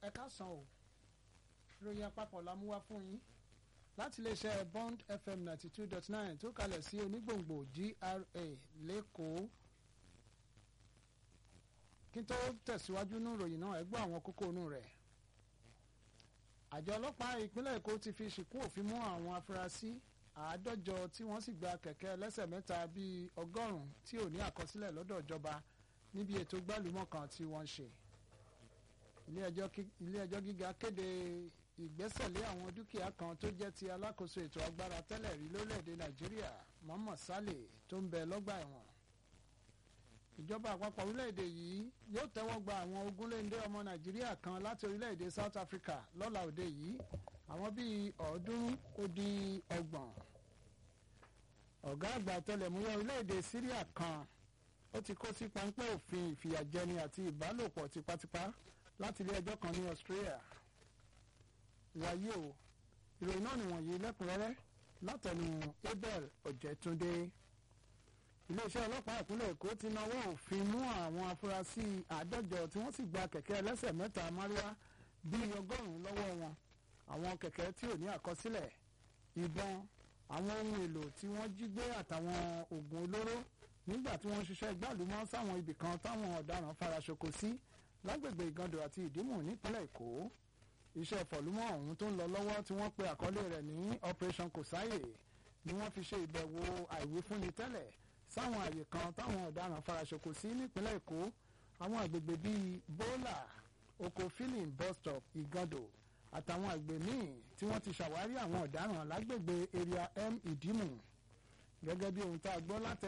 ẹ káàsán o ìròyìn àpapọ̀ la mú wá fún yín láti iléeṣẹ́ bond fm ninety two dot nine tó kalẹ̀ sí onígbòǹgbò gra lẹ́kọ̀ọ́ kí n tó tẹ̀síwájú nínú ìròyìn náà ẹ gbọ́ àwọn kókó inú rẹ̀ àjọ ọlọ́pàá ìpínlẹ̀ èkó ti fi ṣìkú òfin mú àwọn afurasí àádọ́jọ tí wọ́n sì gba kẹ̀kẹ́ ẹlẹ́sẹ̀ mẹ́ta bíi ọgọ́rùn-ún tí ò ní àkọsílẹ̀ lọ́dọ̀ ìjọba níbi ètò gbálùmọ̀ kan tí wọ́n ń ṣe ilé ẹjọ́ gíga kéde ìgbésẹ̀lé àwọn dúkìá kan tó jẹ́ ti alákòóso ètò agbára tẹ́lẹ̀ rí lórílẹ̀‐èdè nàìjíríà Mohammed Saleh tó ń bẹ lọ́gbà ẹ̀wọ̀n ìjọba àpapọ̀ orílẹ̀‐èdè yìí yóò tẹ́wọ́ gba àwọn ogúnléndé ọmọ nàìjíríà kan láti orílẹ̀‐èdè South Africa lọ́la òde yìí àwọn bíi ọ̀ọ́dúnrún ó dín ọgbọ̀n ọ̀gá àgbà tẹlẹ̀múyẹ́ orílẹ̀‐èdè Syria kan ó ti kó sí páńpẹ́ òfin ìfìyàjẹni àti ìbálòpọ̀ tipátipá láti ilé ẹjọ́ kan ní Australia wáyé o ìròyìn náà nìwọ̀nyí lẹ́kùnrẹ́rẹ́ látẹnu Abel Ọ̀jẹ̀túndé iléeṣẹ́ ọlọ́pàá ìpínlẹ̀ Èkó ti nawọ́ òfin mú àwọn afurasí àádọ́jọ tí wọ́n sì gba kẹ̀kẹ́ ẹlẹ́sẹ̀ mẹ́ta márúwá bíi ọgọ́rùn-ún lọ́wọ́ wọn àwọn kẹ̀kẹ́ tí ò ní àkọsílẹ̀ ìbọn àwọn ohun èlò tí wọ́n jí gbé àtàwọn oògùn olóró nígbà tí wọ́n ń ṣiṣẹ́ gbàlúmọ́ sáwọn ibì kan táwọn ọ̀daràn faraṣoko sí lágbègbè Ìgàndò àti Ìdímù nípínlẹ̀ Èkó iṣẹ́ fọ̀lúmọ́ ọ̀hún tó ń lọ lọ́wọ́ tí wọ́n pe àkọlé rẹ̀ ní Operation Kòsáyè ni wọ́n fi ṣe ìbẹ̀wò àìwífúnni tẹ́lẹ̀ sáwọn àyè kan táwọn ọ̀daràn faraṣoko sí nípínlẹ̀ Èkó àwọn àgbègbè bíi Bọ́là oko filling bus stop Ìgàndò àtàwọn àgbè míì tí wọ́n ti ṣàwárí àwọn ọ̀daràn lágbègbè area M Ìdímù gẹ́gẹ́ bí ohun tá a gbọ́ látẹ̀